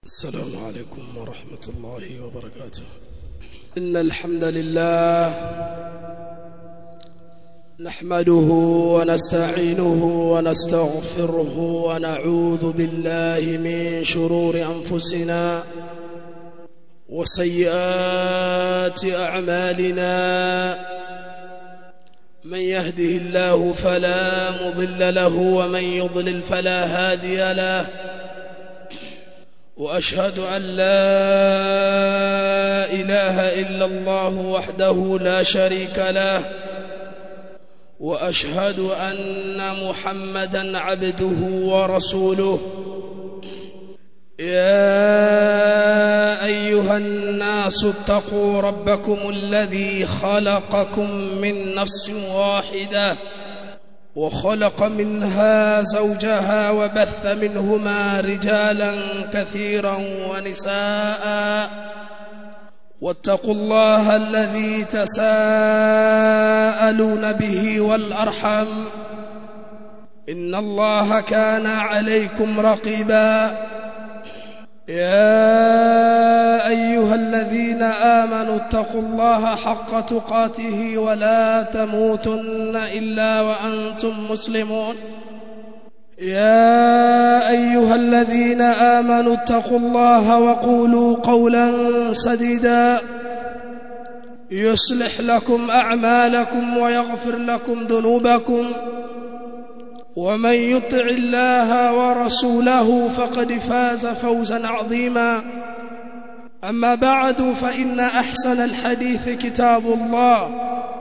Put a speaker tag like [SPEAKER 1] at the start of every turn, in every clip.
[SPEAKER 1] السلام عليكم ورحمة الله وبركاته إن الحمد لله نحمده ونستعينه ونستغفره ونعوذ بالله من شرور أنفسنا وسيئات أعمالنا من يهده الله فلا مضل له ومن يضلل فلا هادي له واشهد ان لا اله الا الله وحده لا شريك له واشهد ان محمدا عبده ورسوله يا ايها الناس اتقوا ربكم الذي خلقكم من نفس واحده وخلق منها زوجها وبث منهما رجالا كثيرا ونساء واتقوا الله الذي تساءلون به والارحم ان الله كان عليكم رقيبا يا ايها الذين امنوا اتقوا الله حق تقاته ولا تموتن الا وانتم مسلمون يا ايها الذين امنوا اتقوا الله وقولوا قولا سديدا يصلح لكم اعمالكم ويغفر لكم ذنوبكم ومن يطع الله ورسوله فقد فاز فوزا عظيما اما بعد فان احسن الحديث كتاب الله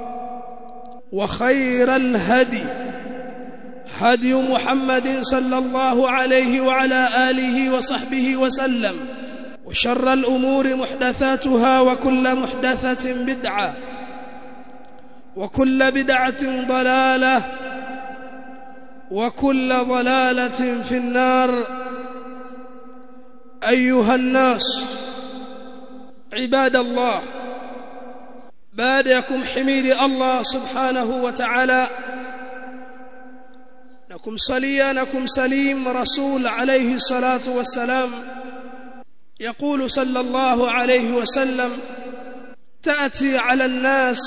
[SPEAKER 1] وخير الهدي هدي محمد صلى الله عليه وعلى اله وصحبه وسلم وشر الامور محدثاتها وكل محدثه بدعه وكل بدعه ضلاله وكل ضلاله في النار ايها الناس عباد الله بعدكم حميد الله سبحانه وتعالى نكم صليا نكم سليم رسول عليه الصلاه والسلام يقول صلى الله عليه وسلم تاتي على الناس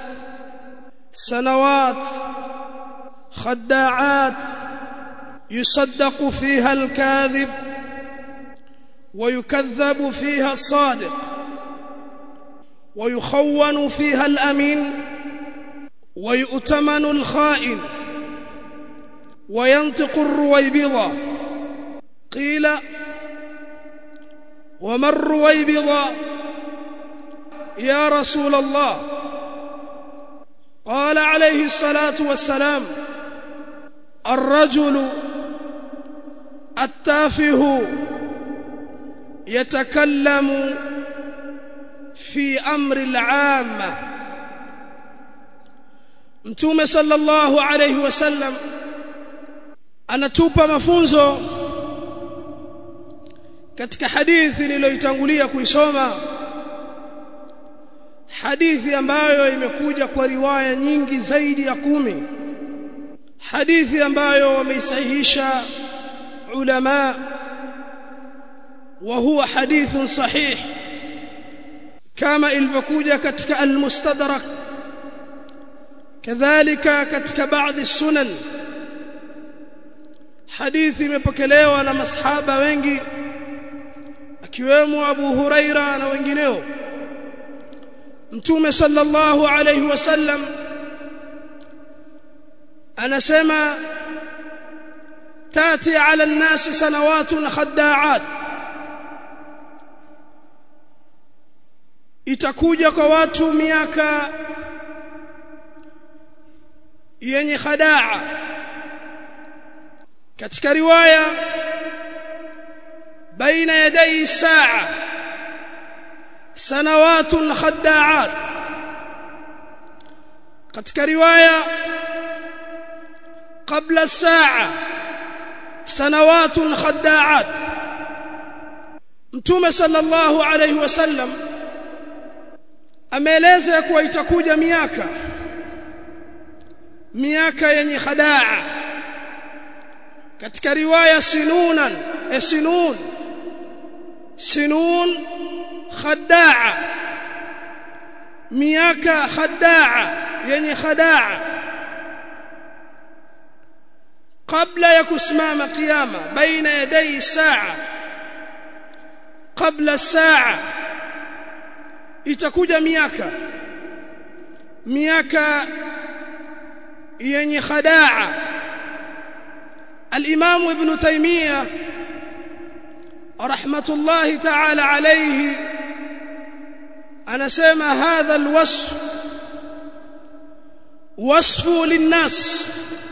[SPEAKER 1] سنوات خداعات يصدق فيها الكاذب ويكذب فيها الصادق ويخون فيها الامين ويؤتمن الخائن وينطق الرويبضه قيل وما الرويبضه يا رسول الله قال عليه الصلاه والسلام الرجل التافه يتكلم في امر العامه mtume sallallahu alayhi wasallam anatupa mafunzo katika hadithi niliyoitangulia kuisoma hadithi ambayo imekuja kwa riwaya nyingi zaidi ya kumi hadithi ambayo wameisahihisha ulama wa huwa hadithun sahih kama ilivyokuja katika al-mustadrak kadhalika katika baadhi sunan hadithi imepokelewa na masahaba wengi akiwemo Abu Huraira na wengineo Mtume sallallahu alayhi wasallam anasema tati ala an-nas sanawatun khadda'at itakuja kwa watu miaka yenye khadaa katika riwaya baina yaday saa sanawatun khadda'at katika riwaya qabla saa sanawatun khadda'at mtume sallallahu alayhi wasallam ameeleza kuwa itakuja miaka miaka yenye khadaa katika riwaya sinunan esinun sinun khadaa miaka khadaa yenye khadaa kabla ya kusimama kiyama baina yaday saa kabla saa itakuja miaka miaka yenye khadaa الامام ابن تيميه رحمه الله تعالى عليه anasema hadha alwasf wasfu linnas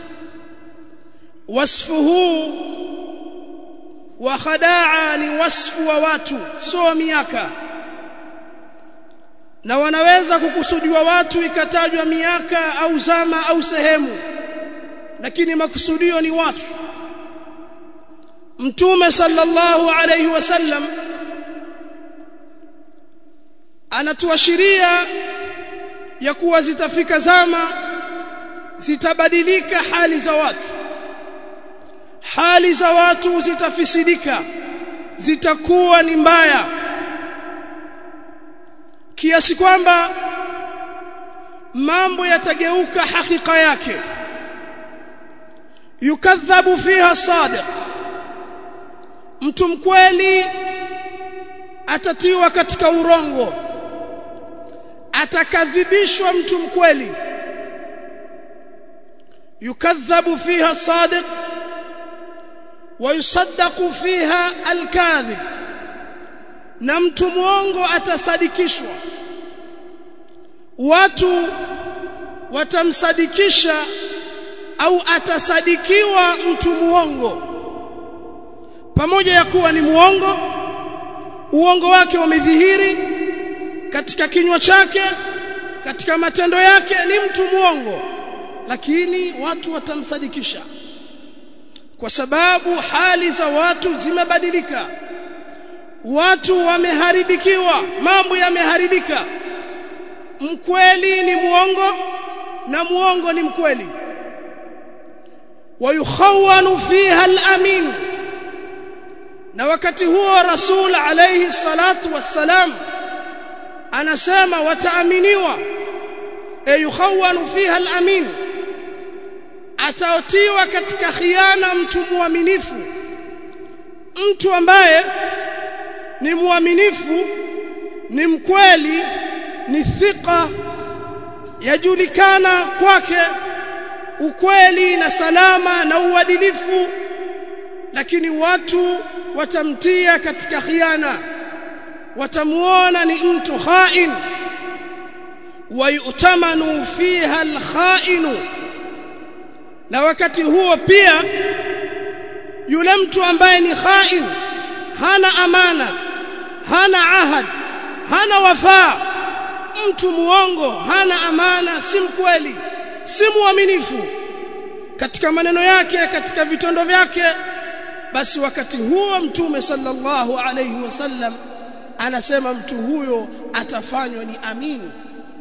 [SPEAKER 1] wasfuhu wa khadaa ni wasfu wa watu sio miaka na wanaweza kukusudiwa watu ikatajwa miaka au zama au sehemu lakini makusudio ni watu mtume sallallahu alayhi wasallam anatuashiria ya kuwa zitafika zama zitabadilika hali za watu hali za watu zitafisidika zitakuwa ni mbaya kiasi kwamba mambo yatageuka hakika yake yukadhabu fiha sadiq mtu mkweli atatiwa katika urongo atakadhibishwa mtu mkweli yukadhabu fiha sadiq ويصدق فيها الكاذب na mtu mwongo atasadikishwa watu watamsadikisha au atasadikiwa mtu muongo pamoja ya kuwa ni muongo uongo wake umedhihiri katika kinywa chake katika matendo yake ni mtu muongo lakini watu watamsadikisha kwa sababu hali za watu zimebadilika watu wameharibikiwa mambo yameharibika mkweli ni muongo na muongo ni mkweli wayukhawanu fiha al-amin na wakati huo rasul alayhi salatu wassalam anasema wataaminiwa ayukhawanu fiha al-amin ataotiwa katika khiana mtu muaminifu mtu ambaye ni muaminifu ni mkweli ni thika yajulikana kwake ukweli na salama na uadilifu lakini watu watamtia katika khiana watamuona ni mtu khain wayutamanu fiha alkhainu na wakati huo pia yule mtu ambaye ni khain hana amana hana ahad hana wafaa mtu muongo hana amana si mkweli si muaminifu katika maneno yake katika vitendo vyake basi wakati huo mtume sallallahu alayhi wasallam anasema mtu huyo atafanywa ni amini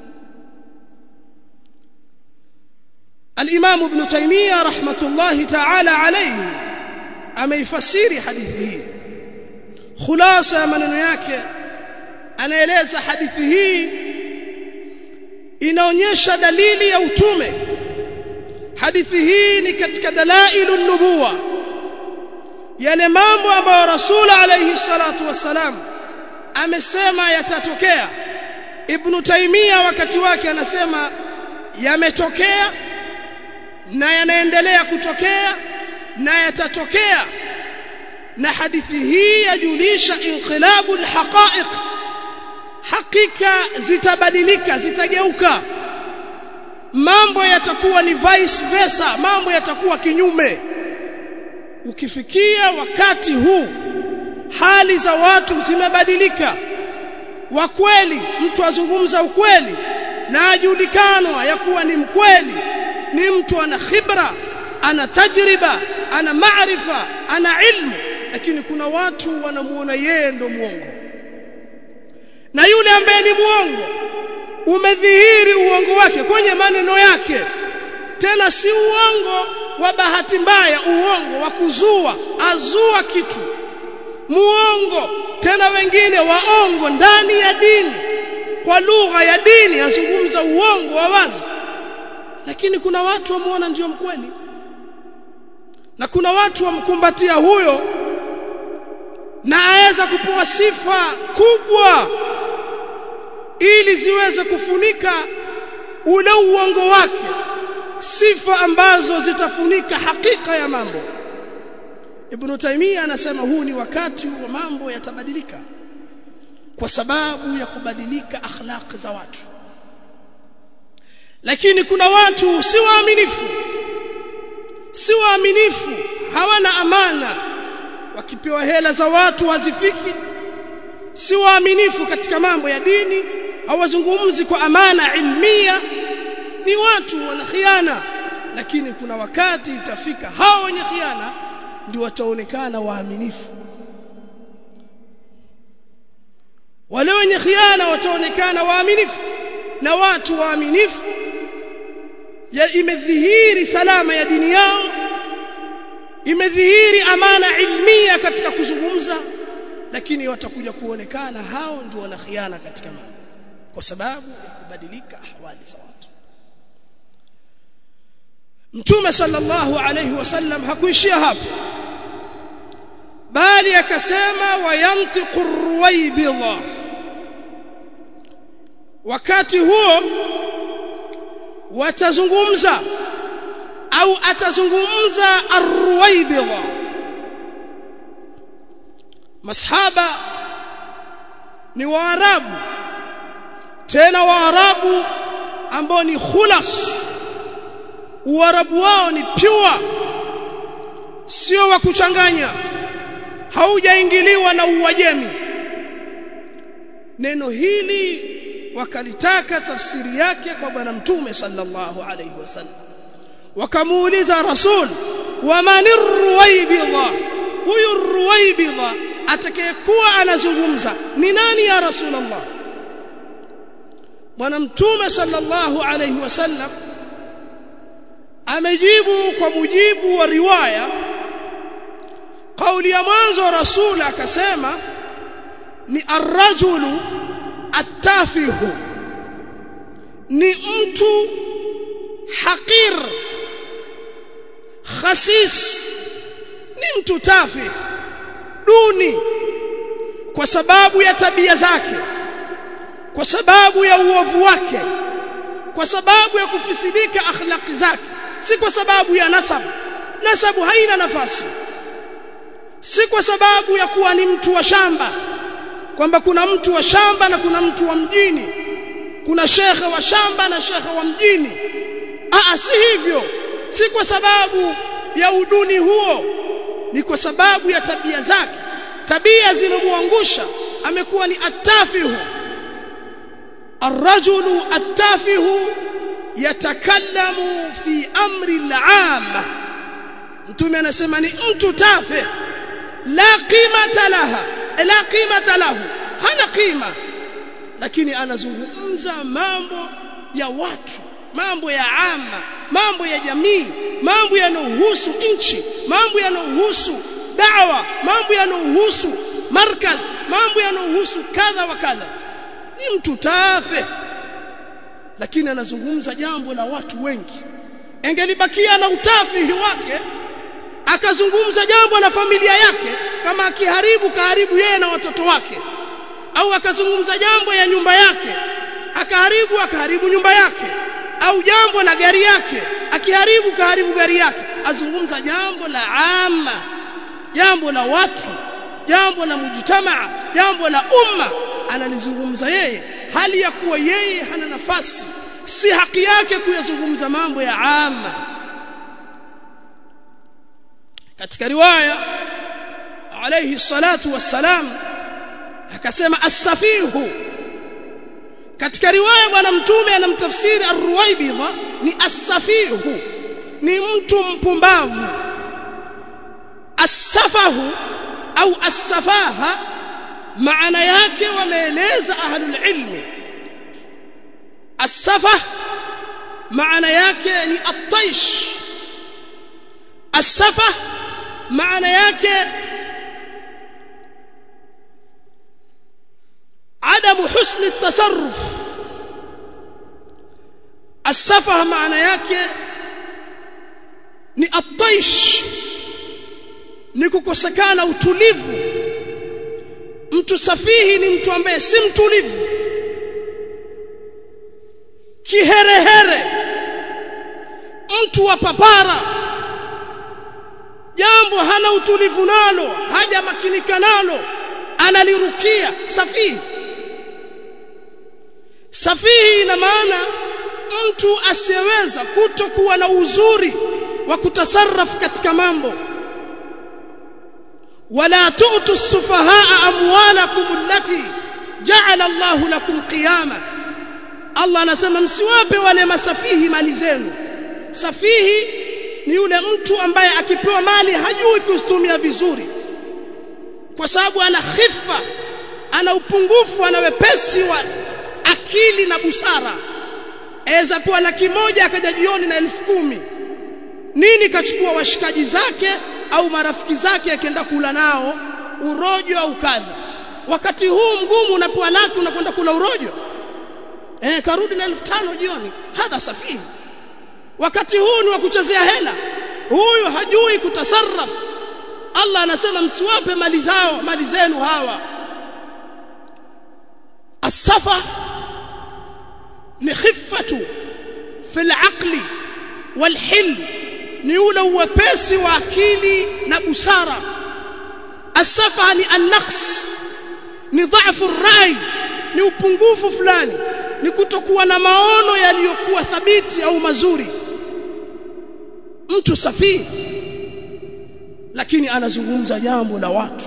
[SPEAKER 1] الإمام ابن تيمية رحمة الله تعالى عليه ameifasiri hadithi hii khulasa ya maneno yake anaeleza hadithi hii inaonyesha dalili ya utume hadithi hii ni katika dalailu nubuwa yale mambo ambayo rasul alayhi salatu wassalam amesema yatatokea ibn taimia wakati wake anasema yametokea na yanaendelea kutokea na yatatokea na hadithi hii yajulisha inqilabu alhaqa'iq hakika zitabadilika zitageuka mambo yatakuwa ni vice versa mambo yatakuwa kinyume ukifikia wakati huu hali za watu zimebadilika wa kweli mtu azungumza ukweli na ajulikanwa ya kuwa ni mkweli ni mtu ana khibra ana tajriba ana maarifa ana ilmu lakini kuna watu wanamuona yeye ndo muongo na yule ambaye ni muongo umedhihiri uongo wake kwenye maneno yake tena si uongo wa bahati mbaya uongo wa kuzua azua kitu muongo tena wengine waongo ndani ya dini kwa lugha ya dini azungumza uongo wa wazi lakini kuna watu wamuona ndio mkweli na kuna watu wamkumbatia huyo na aweza kupewa sifa kubwa ili ziweze kufunika ule uongo wake sifa ambazo zitafunika hakika ya mambo Ibn Taymiyyah anasema huu ni wakati wa mambo yatabadilika kwa sababu ya kubadilika akhlaq za watu lakini kuna watu si waaminifu si waaminifu hawana amana wakipewa hela za watu hazifiki si waaminifu katika mambo ya dini hawazungumzi kwa amana ilmia ni watu wana khiana lakini kuna wakati itafika hao wenye khiana ndio wataonekana waaminifu wale wenye khiana wataonekana waaminifu na watu waaminifu ya imedhihiri salama ya dini yao imedhihiri amana ilmia katika kuzungumza lakini watakuja kuonekana hao ndio wana khiana katika mambo kwa sababu ya kubadilika ahwali za watu Mtume sallallahu alayhi wasallam hakuishia hapo bali akasema wayantiqu ruwaybidha wakati huo watazungumza au atazungumza arruwaybidha masahaba ni waarabu tena waarabu ambao ni khulas uarabu wao ni pure sio wa kuchanganya haujaingiliwa na uwajemi neno hili wakalitaka tafsiri yake kwa bwana mtume sallallahu alayhi wasallam wakamuuliza rasul wa manirruwaybidha huyu ruwaybidha atakayekuwa anazungumza ni nani ya rasulullah bwana mtume sallallahu alayhi wasallam amejibu kwa mujibu wa riwaya kauli ya mwanzo rasul akasema ni arrajulu atafihu ni mtu haqir khasis ni mtu tafi duni kwa sababu ya tabia zake kwa sababu ya uovu wake kwa sababu ya kufisidika akhlaqi zake si kwa sababu ya nasabu nasabu haina nafasi si kwa sababu ya kuwa ni mtu wa shamba kwamba kuna mtu wa shamba na kuna mtu wa mjini kuna shekhe wa shamba na shekhe wa mjini aa si hivyo si kwa sababu ya uduni huo ni kwa sababu ya tabia zake tabia zimemwangusha amekuwa ni atafihu الرجل التافه يتكلم في امر العام mtume anasema ni mtu tafe la qimata laha la qimata lahu hana qima lakini anazungumza mambo ya watu mambo ya ama mambo ya jamii mambo yanayohusu nchi mambo yanayohusu dawa mambo yanayohusu markaz mambo yanayohusu kadha wa kadha ni mtu tafe lakini anazungumza jambo la watu wengi engelibakia na utafihi wake akazungumza jambo la familia yake kama akiharibu kaharibu yeye na watoto wake au akazungumza jambo ya nyumba yake akaharibu akaharibu nyumba yake au jambo la gari yake akiharibu kaharibu gari yake azungumza jambo la ama jambo la watu jambo la mujtamaa jambo la umma analizungumza yeye hali ya kuwa yeye hana nafasi si haki yake kuyazungumza mambo ya ama katika riwaya alayhi salatu wassalam akasema as-safihu katika riwaya bwana mtume anamtafsiri ar-ruwaybidha ni as-safihu ni mtu mpumbavu as-safahu au as-safaha maana yake wameeleza ahlul ilmi as-safah maana yake ni at-taish as-safah maana yake adamu husni tasarruf asafaha maana yake ni ataish ni kukosekana utulivu mtu safihi ni mtu ambaye si mtulivu kiherehere mtu wa papara jambo hana utulivu nalo haja makinika nalo analirukia safihi safihi ina maana mtu asiyeweza kutokuwa na uzuri wa kutasarraf katika mambo wala tu'tu sufahaa amwalakum allati ja'ala Allahu lakum qiyama Allah anasema msiwape wale masafihi mali zenu safihi ni yule mtu ambaye akipewa mali hajui kuzitumia vizuri kwa sababu ana khifa ana upungufu ana wepesi wa akili na busara aweza kuwa laki moja akaja jioni na elfu kumi nini kachukua washikaji zake au marafiki zake akienda kula nao urojo au kadha wakati huu mgumu unapewa laki unakwenda kula urojo eh karudi na elfu tano jioni hadha safihi wakati huu ni wa kuchezea hela huyu hajui kutasarraf Allah anasema msiwape mali zao mali zenu hawa asafa ni khifatu fil aqli wal hilm ni ule uwepesi wa akili na busara asafa ni an-naqs ni dhaifu rai ni upungufu fulani ni kutokuwa na maono yaliyokuwa thabiti au mazuri mtu safihi lakini anazungumza jambo la watu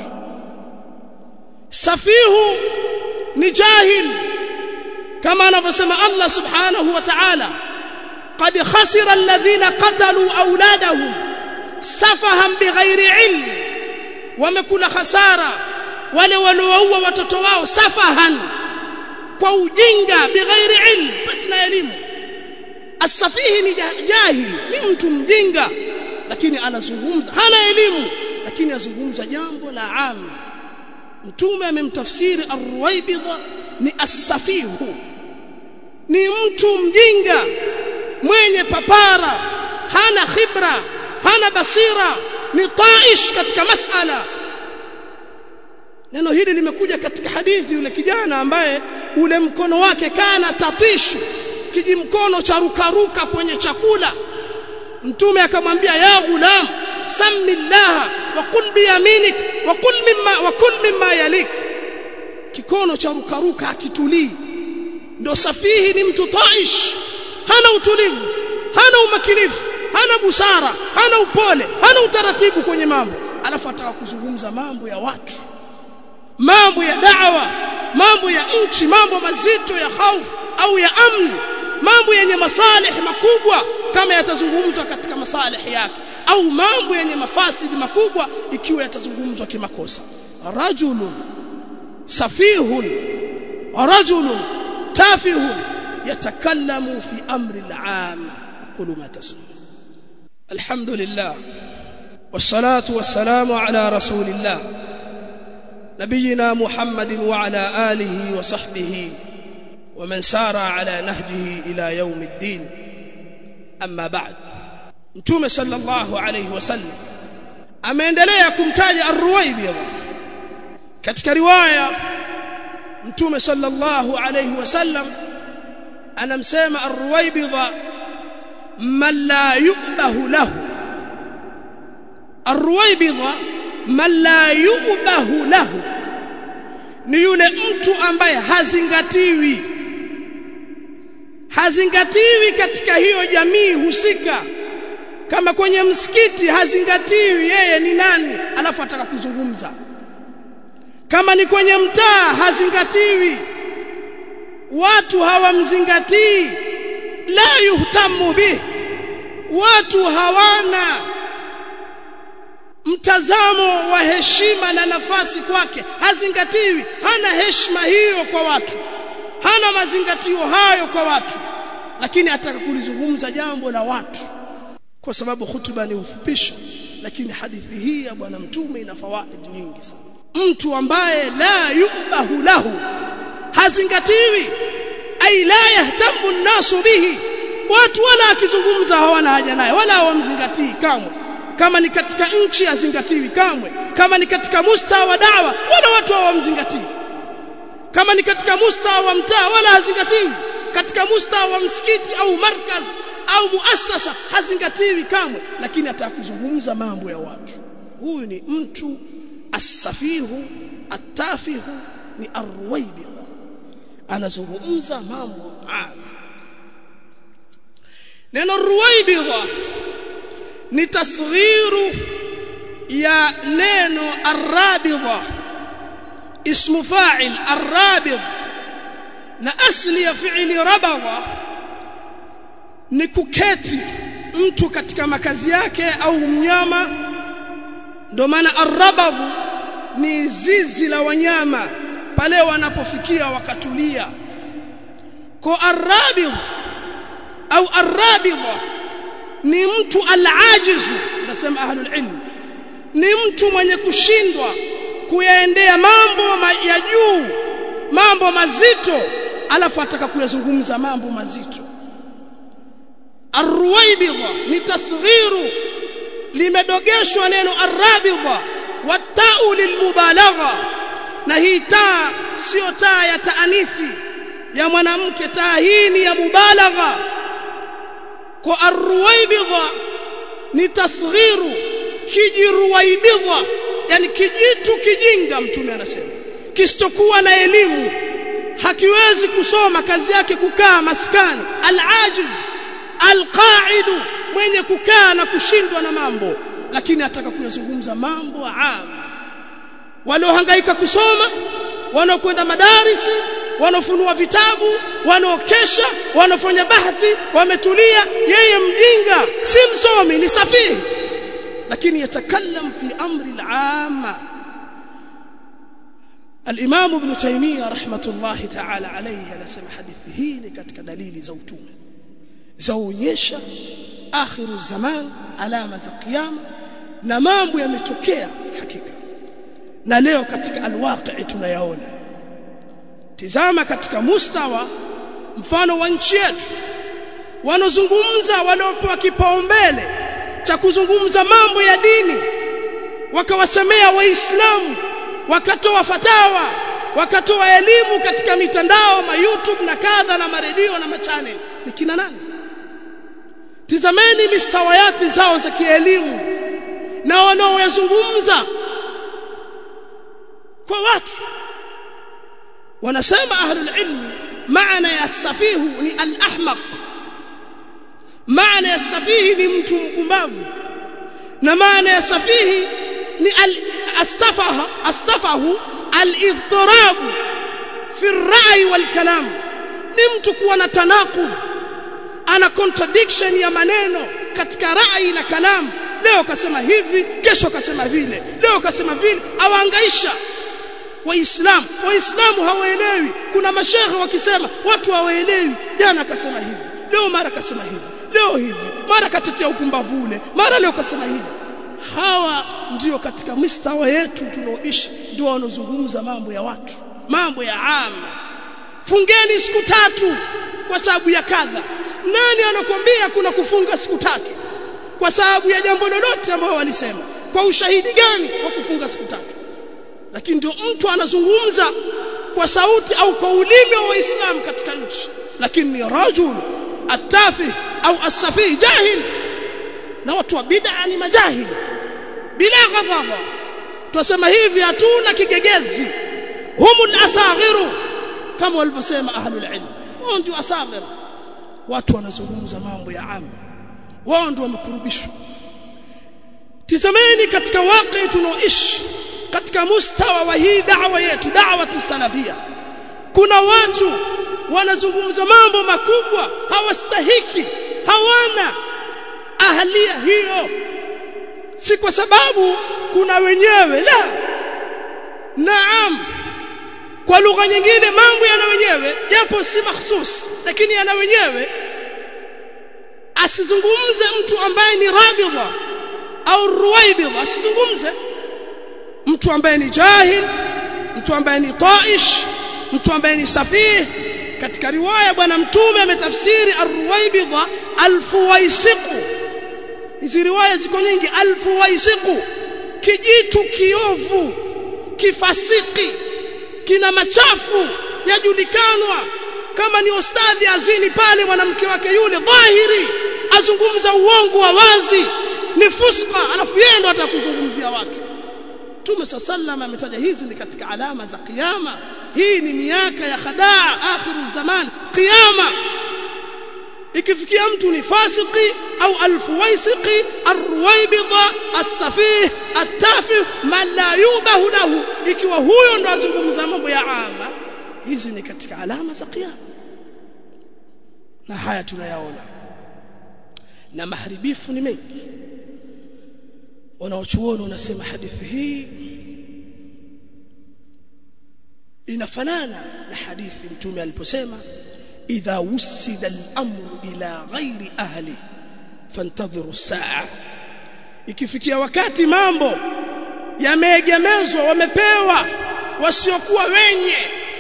[SPEAKER 1] safihu ni jahil kama anavyosema Allah subhanahu wa ta'ala قد خسر الذين قتلوا أولادهم سفها بغير علم ومكن خسارة wale walioua watoto wao safahan kwa ujinga bighairi ilm basi na elimu asafihi ni jahil ni mtu mjinga lakini anazungumza hana elimu lakini azungumza jambo la ama mtume amemtafsiri arwaibidha ni asafihu ni mtu mjinga mwenye papara hana khibra hana basira ni taish katika masala neno hili limekuja katika hadithi yule kijana ambaye ule mkono wake kana tatishu kijimkono cha rukaruka kwenye chakula mtume akamwambia ya gulam samillah wa qul biyaminik wa qul mimma wa kul mimma yalik kikono cha rukaruka akitulii ndo safihi ni mtu taish hana utulivu hana umakinifu hana busara hana upole hana utaratibu kwenye mambo alafu ataka kuzungumza mambo ya watu mambo ya da'wa mambo ya nchi mambo mazito ya hofu au ya amni mambo yenye masalih makubwa kama yatazungumzwa katika masalih yake au mambo yenye mafasidi makubwa ikiwa yatazungumzwa kimakosa rajulun safihun rajulun tafihun yatakallamu fi amri al-aam aqulu ma tasma alhamdulillah والصلاه والسلام على رسول الله نبينا محمد وعلى اله وصحبه ومن سار على نهجه الى يوم الدين اما بعد mtume sallallahu alayhi wasallam ameendelea kumtaja ar-ruwaybidha katika riwaya mtume sallallahu alayhi wasallam anamsema ar-ruwaybidha man la yubahu lahu ar-ruwaybidha man la yubahu lahu ni yule mtu ambaye hazingatiwi hazingatiwi katika hiyo jamii husika kama kwenye msikiti hazingatiwi yeye ni nani alafu ataka kuzungumza kama ni kwenye mtaa hazingatiwi watu hawamzingatii la yuhtamu bih watu hawana mtazamo wa heshima na nafasi kwake hazingatiwi hana heshima hiyo kwa watu hana mazingatio hayo kwa watu lakini ataka kulizungumza jambo la watu kwa sababu hutuba ni ufupisho lakini hadithi hii ya bwana mtume ina fawaid nyingi sana mtu ambaye la yubahu lahu hazingatiwi ay la yahtamu an-nasu bihi watu wala akizungumza hawana haja naye wala hawamzingatii kamwe kama ni katika nchi hazingatiwi kamwe kama ni katika mustawa wa dawa wala watu hawamzingatii kama ni katika mustawa wa mtaa wala hazingatiwi katika mustawa wa msikiti au markaz au muassasa hazingatiwi kamwe lakini atakuzungumza mambo ya watu huyu ni mtu asafihu atafihu ni arwaibi anazungumza mambo ama neno ruwaibidha ni tasghiru ya neno arrabidha ismu fa'il arrabidh na asli ya fi'li rabadha ni kuketi mtu katika makazi yake au mnyama ndio maana arrabadh ni zizi la wanyama pale wanapofikia wakatulia kwa arrabidh au arrabidha ni mtu alajizu nasema ahlul ilm ni mtu mwenye kushindwa kuyaendea mambo ya juu mambo mazito alafu ataka kuyazungumza mambo mazito arruwaibidha ni tasghiru limedogeshwa neno arrabidha watau lilmubalagha na hii taa sio taa ya taanithi ya mwanamke taa hii ni ya mubalagha kwa arruwaibidha ni tasghiru kijiruwaibidha yani kijitu kijinga mtume anasema kisichokuwa na elimu hakiwezi kusoma kazi yake kukaa maskani alajiz alqaidu mwenye kukaa na kushindwa na mambo lakini ataka kuyazungumza mambo ama waliohangaika kusoma wanaokwenda madarisi wanaofunua vitabu wanaokesha wanaofanya bahthi wametulia yeye mjinga si msomi ni safihi lakini yatakallam fi amri al-amma الامام ابن تيميه رحمه الله تعالى عليه anasema hadithi hii ni katika dalili za utume zaonyesha akhiru zaman alama za kiyama na mambo yametokea hakika na leo katika alwaqi tunayaona tizama katika mustawa mfano wa nchi yetu wanozungumza waliopewa kipaumbele cha kuzungumza mambo ya dini wakawasemea waislamu wakatoa fatawa wakatoa elimu katika mitandao ma YouTube na kadha na maredio na machanel ni kina nani tizameni mistawayati zao za kielimu na wanaoyazungumza kwa watu wanasema ahlul ilm maana ya safihu ni al-ahmaq maana ya safihi ni mtu mpumbavu na maana ya safihi ni al-safaha as-safahu al-idtirab fi ar-ra'i wal-kalam ni mtu kuwa na tanaqud ana contradiction ya maneno katika rai na kalam leo kasema hivi kesho kasema vile leo kasema vile awaangaisha waislamu waislamu hawaelewi kuna mashehe wakisema watu hawaelewi jana akasema hivi leo mara kasema hivi leo hivi mara katetea upumbavu ule mara leo kasema hivi hawa ndio katika mistawa yetu tunaoishi ndio wanaozungumza mambo ya watu mambo ya ama fungeni siku tatu kwa sababu ya kadha nani anakuambia kuna kufunga siku tatu kwa sababu ya jambo lolote ambalo walisema kwa ushahidi gani wa kufunga siku tatu lakini ndio mtu anazungumza kwa sauti au kwa ulimi wa Uislamu katika nchi lakini ni rajul atafi au asafi jahil na watu wa bid'a ni majahili bila ghadhabu tusema hivi hatuna kigegezi humul asaghiru kama walivyosema ahlul ilm wao ndio asaghir watu wanazungumza mambo ya amu wao ndio wamekurubishwa tizameni katika waqi tunaoishi katika mustawa wa hii da'wa yetu da'wa tusalafia kuna watu wanazungumza mambo makubwa hawastahiki hawana ahlia hiyo si kwa sababu kuna wenyewe la naam kwa lugha nyingine mambo yana wenyewe japo si mahsus lakini yana wenyewe asizungumze mtu ambaye ni rabidha au ruwaibidha asizungumze mtu ambaye ni jahil mtu ambaye ni taish mtu ambaye ni safih katika riwaya bwana mtume ametafsiri arwaibidha alfuwaisiqu hizi riwaya ziko nyingi alfuwaisiqu kijitu kiovu kifasiki kina machafu yajulikanwa kama ni ustadhi azini pale mwanamke wake yule dhahiri azungumza uongo wa wazi ni fuska alafu yeye ndo atakuzungumzia watu Mtume sallam ametaja hizi ni katika alama za kiyama hii ni miaka ya khadaa akhiru zaman kiyama ikifikia mtu ni fasiki au alfuwaisiqi arruwaibidha as-safih at-tafih man la yubahu lahu ikiwa huyo ndo azungumza mambo ya ama hizi ni katika alama za kiyama na haya tunayaona na maharibifu ni mengi wanaochuoni wanasema hadithi hii inafanana na hadithi mtume aliposema idha wusida al-amru ila ghairi ahli fantadhiru saa ikifikia wakati mambo yameegemezwa wamepewa wasiokuwa wenye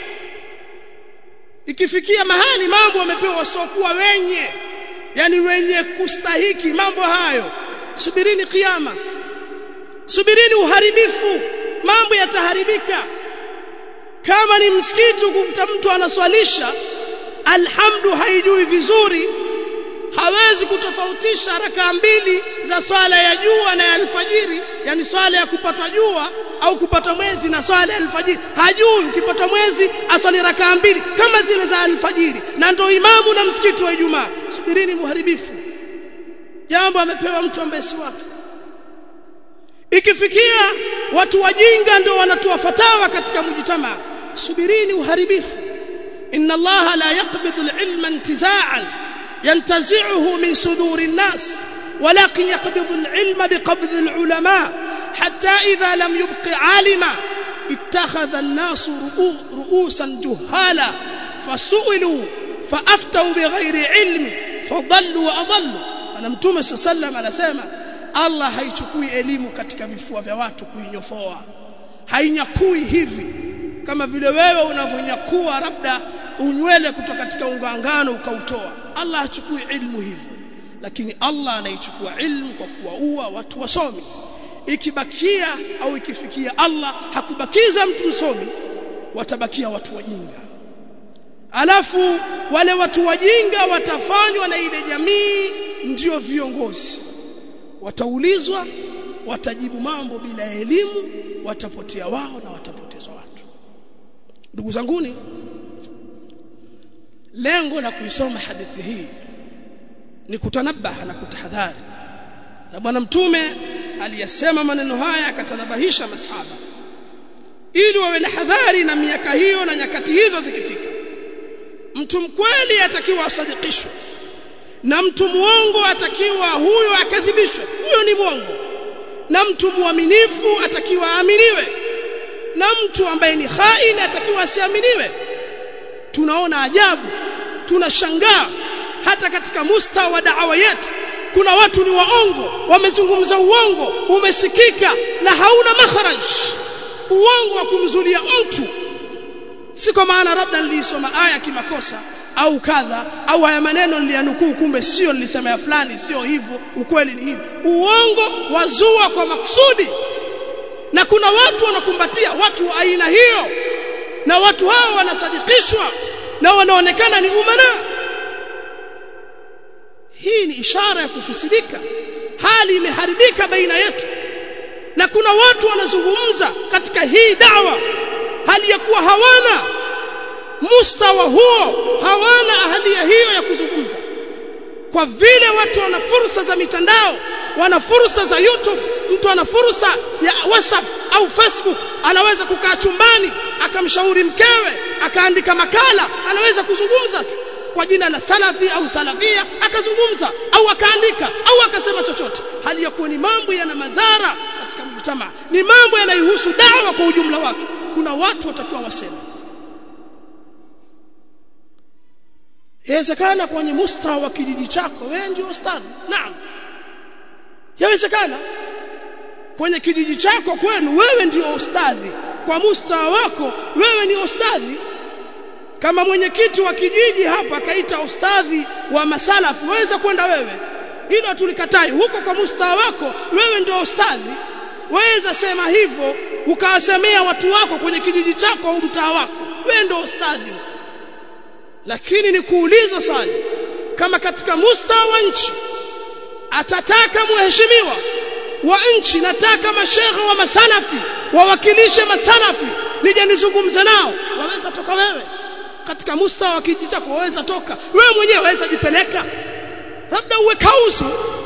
[SPEAKER 1] ikifikia mahali mambo wamepewa wasiokuwa wenye yani wenye kustahiki mambo hayo subirini kiyama subirini uharibifu mambo yataharibika kama ni msikiti kumta mtu anaswalisha alhamdu haijui vizuri hawezi kutofautisha raka mbili za swala ya jua na ya alfajiri yani swala ya kupatwa jua au kupata mwezi na swala ya alfajiri hajui ukipata mwezi aswali raka mbili kama zile za alfajiri na ndo imamu na msikiti wa Ijumaa subirini muharibifu jambo amepewa mtu ambaye si wake ikifikia watu wajinga ndio wanatoa fatawa katika mujitamaa subirini uharibifu inna allaha la yaqbidu al-ilma intiza'an yantazi'uhu min suduri an-nas ولكن يقبض العلم بقبض العلماء حتى إذا لم يبق عالما اتخذ الناس رؤوسا جهالا فسئلوا فأفتوا بغير علم فضلوا وأضلوا أنا متوم صلى الله عليه وسلم anasema Allah haichukui elimu katika vifua vya watu kuinyofoa hainyakui hivi kama vile wewe unavyonyakua labda unywele kutoka katika unga ngano ukautoa Allah hachukui ilmu hivyo lakini Allah anaichukua ilmu kwa kuwaua watu wasomi ikibakia au ikifikia Allah hakubakiza mtu msomi watabakia watu wajinga alafu wale watu wajinga watafanywa na ile jamii ndio viongozi wataulizwa watajibu mambo bila elimu watapotea wao na watapotezwa watu ndugu zanguni lengo la kuisoma hadithi hii ni kutanabaha na kutahadhari na bwana mtume aliyasema maneno haya akatanabahisha masahaba ili wawe na hadhari na miaka hiyo na nyakati hizo zikifika mtu mkweli atakiwa asadikishwe na mtu muongo atakiwa huyo akadhibishwe huyo ni mwongo na mtu muaminifu atakiwa aaminiwe na mtu ambaye ni khaini atakiwa asiaminiwe tunaona ajabu tunashangaa hata katika musta wa da'wa yetu kuna watu ni waongo wamezungumza uongo umesikika na hauna makharaj uongo wa kumzulia mtu si kwa maana labda nilisoma aya kimakosa au kadha au haya maneno niliyanukuu kumbe sio nilisema ya fulani sio hivyo ukweli ni hivi uongo wazua kwa makusudi na kuna watu wanakumbatia watu wa aina hiyo na watu hao wanasadikishwa na wanaonekana ni umana hii ni ishara ya kufisidika hali imeharibika baina yetu na kuna watu wanazungumza katika hii dawa hali ya kuwa hawana mustawa huo hawana ahalia hiyo ya kuzungumza kwa vile watu wana fursa za mitandao wana fursa za YouTube mtu ana fursa ya WhatsApp au Facebook anaweza kukaa chumbani akamshauri mkewe akaandika makala anaweza kuzungumza tu kwa jina la salafi au salafia akazungumza au akaandika au akasema chochote hali ya kuwa ni mambo yana madhara katika mjtamaa ni mambo yanayohusu dawa kwa ujumla wake kuna watu watakiwa waseme yawezekana kwenye mustawa wa kijiji chako wewe ndio ustadhi naam yawezekana kwenye kijiji chako kwenu wewe ndio ustadhi kwa mustawa wako wewe ni ustadhi kama mwenyekiti wa kijiji hapa akaita ustadhi wa masalafi waweza kwenda wewe hilo hatulikatai huko kwa mustaa wako wewe ndio ustadhi waweza sema hivyo ukawasemea watu wako kwenye kijiji chako au mtaa wako wewe ndio ustadhi lakini ni kuuliza swali kama katika mustaa wa nchi atataka mheshimiwa wa nchi nataka mashehe wa masalafi wawakilishe masalafi nije nizungumze nao waweza toka wewe katika mustawa wa kijiji chako waweza toka wewe mwenyewe waweza jipeleka labda uwe kausu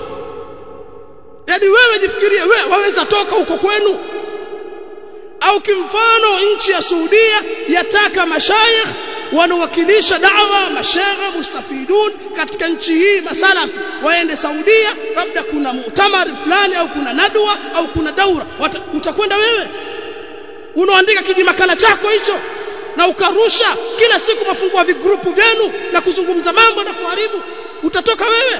[SPEAKER 1] yani wewe jifikirie wewe waweza toka huko kwenu au kimfano nchi ya Saudia yataka mashayikh wanawakilisha dawa mashehe mustafidun katika nchi hii masalafi waende Saudia labda kuna mutamar fulani au kuna nadwa au kuna daura utakwenda wewe unaandika kijimakala chako hicho na ukarusha kila siku mafungua vigrupu vyenu na kuzungumza mambo na kuharibu utatoka wewe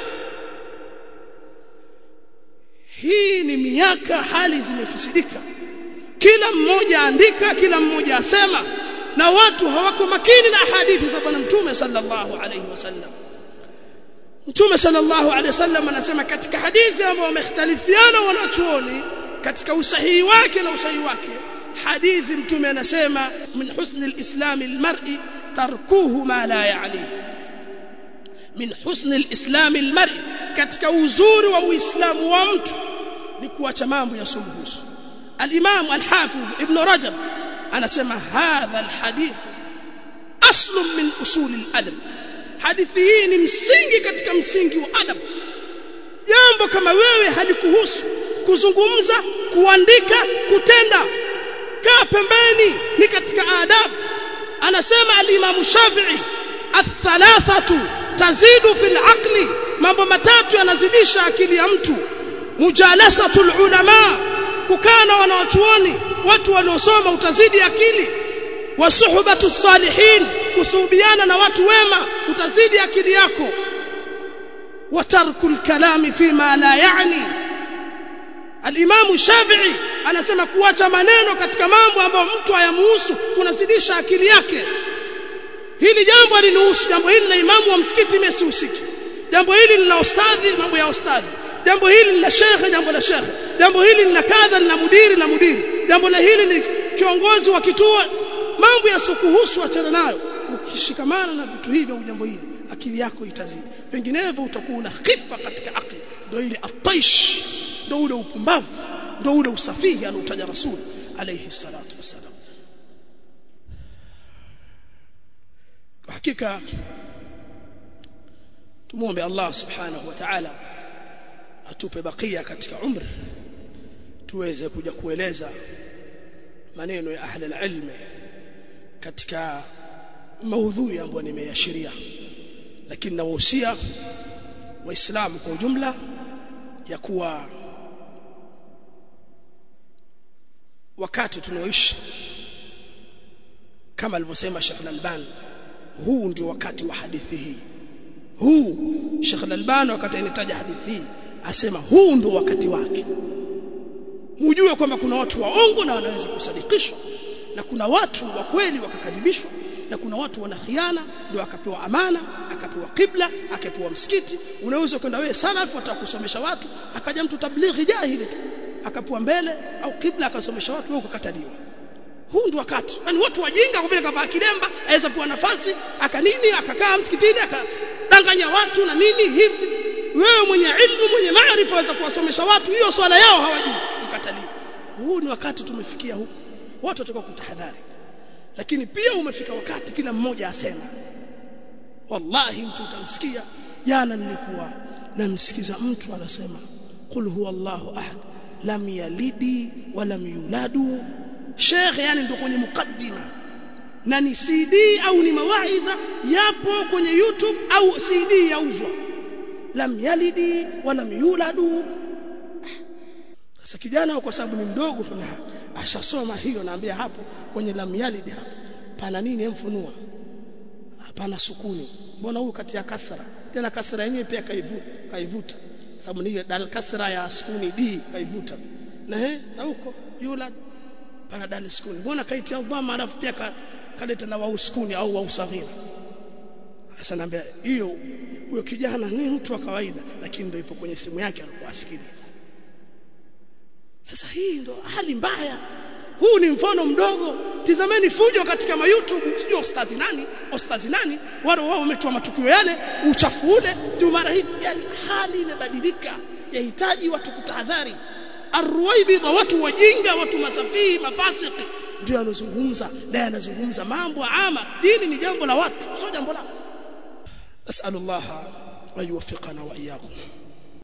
[SPEAKER 1] hii ni miaka hali zimefisidika kila mmoja andika kila mmoja asema na watu hawako makini na hadithi za bwana mtume sallallahu alayhi wasallam mtume sallallahu alayhi wasallam anasema katika hadithi ambayo wamekhtalifiana wanachuoni katika usahihi wake na usahihi wake hadithi mtume anasema min husni alislam almar'i tarkuhu ma la ya'ni min husni alislam almar'i katika uzuri wa uislamu wa mtu ni kuacha mambo yasomhusu al-imam al-hafidh ibn rajab anasema hadha alhadith aslu min usul aladab hadithi hii ni msingi katika msingi wa adab jambo kama wewe halikuhusu kuzungumza kuandika kutenda kaa pembeni ni katika adabu anasema al-imam shafi'i athalathatu tazidu fil aqli mambo matatu yanazidisha akili ya mtu mujalasatul ulama kukaa na wanawachuoni watu waliosoma utazidi akili wasuhbatu salihin kusuhubiana na watu wema utazidi akili yako watarku kalami fima la yani al-Imam Shafi'i anasema kuacha maneno katika mambo ambayo mtu hayamuhusu kunazidisha akili yake hili jambo alinihusu jambo hili la imamu wa msikiti mimi sihusiki jambo hili ni la ustadhi mambo ya ustadhi jambo hili ni la shekhe jambo la shekhe jambo hili ni la kadha ni la mudiri na mudiri jambo la hili ni kiongozi wa kituo mambo yasiokuhusu achana nayo ukishikamana na vitu hivi au jambo hili akili yako itazidi vinginevyo utakuwa una khifa katika akili ndio ile ataish ndio ule upumbavu ndio ule usafihi anaotaja rasul alayhi salatu wasalam kwa hakika tumuombe Allah subhanahu wa ta'ala atupe bakia katika umri tuweze kuja kueleza maneno ya ahli alilm katika maudhui ambayo nimeashiria lakini nawahusia waislamu kwa ujumla ya kuwa wakati tunaoishi kama alivyosema Sheikh Al-Albani huu ndio wakati wa hadithi hii huu Sheikh Al-Albani wakati anataja hadithi hii asema huu ndio wakati wake mujue kwamba kuna watu waongo na wanaweza kusadikishwa na kuna watu wa kweli wakakadhibishwa na kuna watu wana khiana ndio akapewa amana akapewa kibla akapewa msikiti unaweza kwenda wewe salafu atakusomesha watu akaja mtu tablighi jahili tu akapewa mbele au kibla akasomesha watu wewe ukakataliwa huu ndio wakati yani watu wajinga kwa vile kavaa kilemba aweza kuwa nafasi akanini akakaa msikitini akadanganya watu na nini hivi wewe mwenye ilmu mwenye maarifa waweza kuwasomesha watu hiyo swala yao hawajui ukataliwa huu ni wakati tumefikia huko watu watakuwa kutahadhari lakini pia umefika wakati kila mmoja asema wallahi mtu utamsikia jana nilikuwa namsikiza mtu anasema qul huwa Allahu ahad lam yalidi wa lam yuladu Sheikh yani ndio kwenye mukaddima na ni CD au ni mawaidha yapo kwenye YouTube au CD yauzwa lam yalidi wa lam yuladu sasa kijana kwa sababu ni mdogo na ashasoma hiyo naambia hapo kwenye lam yalidi hapo pana nini emfunua hapana sukuni mbona huyu kati ya kasra tena kasra yenyewe pia kaivuta kaivuta sababu ni dal kasra ya sukuni d kaivuta na he na huko yulad pana dal sukuni mbona kaitia dhamma alafu pia ka, kaleta na wauskuni au wausaghira sasa naambia hiyo huyo kijana ni mtu wa kawaida lakini ndio ipo kwenye simu yake alikuwa asikiliza sasa hii ndo hali mbaya huu ni mfano mdogo tizameni fujo katika ma YouTube sijui ustadhi nani ustadhi nani wale wao wametoa matukio yale uchafu ule ndio mara hii yani hali imebadilika yahitaji watu kutahadhari arwaibidha watu wajinga watu masafii mafasiki ndio anazungumza naye anazungumza mambo ama dini ni jambo la watu sio jambo la asalullah ayuwaffiqana wa iyyakum